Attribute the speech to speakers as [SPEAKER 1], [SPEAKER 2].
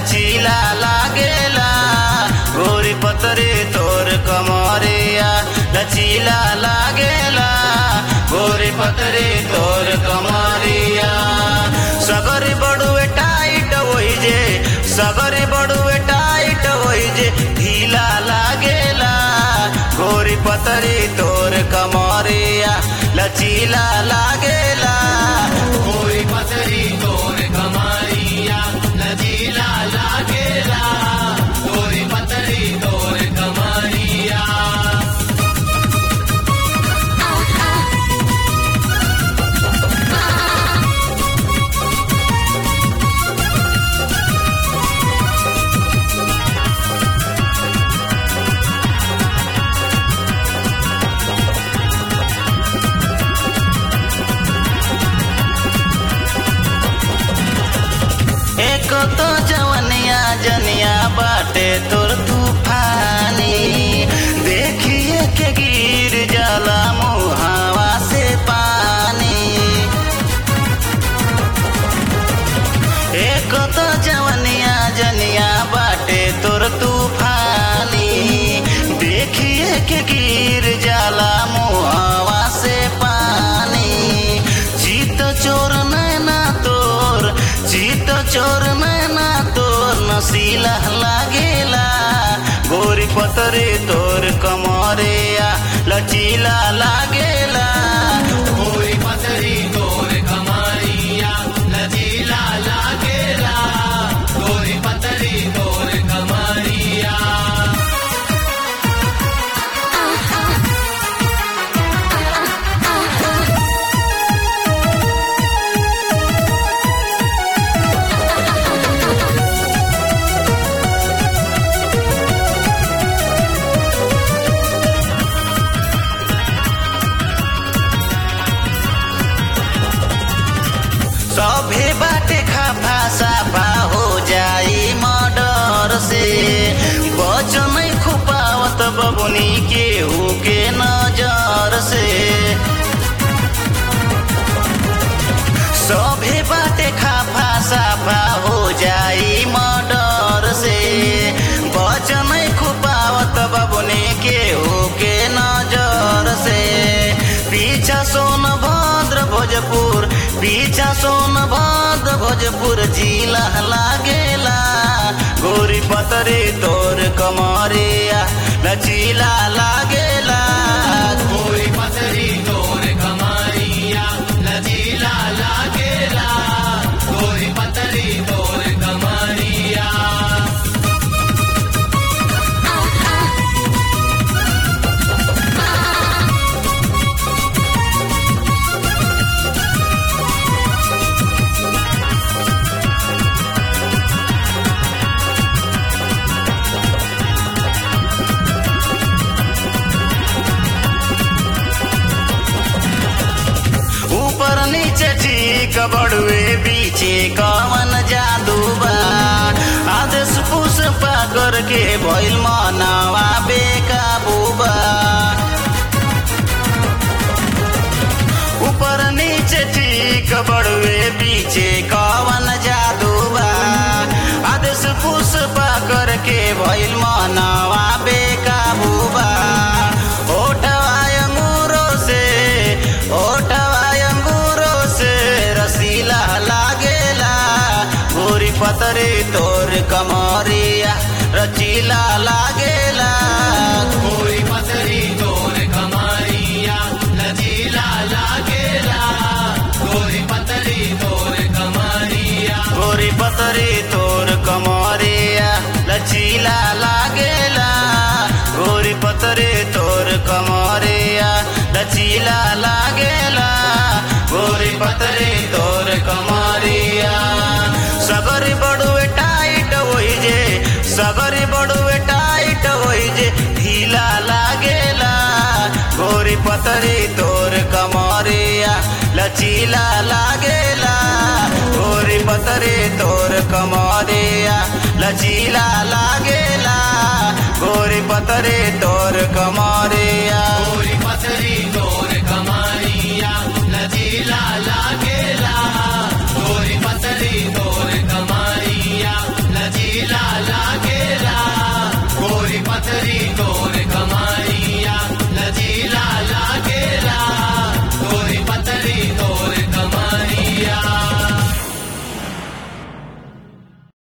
[SPEAKER 1] लचीला लागेला गोरी पतरे तोर कमरिया लचीला लागेला गोरी पतरे तोर कमरिया सगरी बड़ुए टाइट होई जे सगरी बड़ुए टाइट होई जे ढीला लागेला गोरी पतरी तोर कमरिया लचीला लागेला
[SPEAKER 2] गोरी पतरी तोर कमरिया लचीला लागेला गोरी पतरी तोर कमरिया
[SPEAKER 1] एक तो जवनिया जनिया बाटे तोर तूफानी देखिए के गिर जाला मुहावा से पानी एक तो जवनिया जनिया बाटे तोर तूफानी देखिए के गिर जाला मुहावा से पानी जीत चोर नैना तोर जीत चोर नैना तोर नसीला लागेला गोरी पतरे तोर कमरिया लचीला लागेला
[SPEAKER 2] गोरी पतरी तोर कमरिया लचीला लागेला गोरी पतरी तोर कमरिया
[SPEAKER 1] सभे बाटे खाफा साफा हो जाई मर्डर से बच नहीं खुपावत बबुनी के हो के नजर से सभे बाटे खाफा साफा हो जाई मर्डर से बच नहीं खुपावत बबुनी के हो के नजर से पीछा सोन भद्र भोजपुर पीछा सोन भद्र भोजपुर जिला लागेला गोरी पतरे तोर कमरिया लचीला लागेला
[SPEAKER 2] गोरी पतरी तोर कमरिया लचीला लागेला गोरी पतरी तोर कमरिया
[SPEAKER 1] ऊपर नीचे ठीक बड़ुए पीछे कवन जादू बा आदेश पुष्पा करके भइल मनवा बेकाबू बा ऊपर नीचे ठीक बड़ुए पीछे कवन जादू बा आदेश पुष्पा करके भइल मनवा बेकाबू बा ओठवा अंगूरों से ओठवा अंगूरों से रसीला लागेला गोरी पतरे तोर कमरिया रचीला लागेला
[SPEAKER 2] गोरी पतरी तोर कमरिया लचीला लागेला गोरी पतरी तोर कमरिया
[SPEAKER 1] गोरी पतरे तोर कमरिया लचीला लागेला गोरी पतरे तोर कमरिया लचीला लागेला गोरी पतरे तोर कमरिया सगरी बड़ुए टाइट होई जे सगरी बड़ुए टाइट होई जे ढीला लागेला गोरी पतरी तोर कमरिया लचीला लागेला गोरी पतरे तोर कमरिया लचीला लागेला गोरी पतरे तोर कमरिया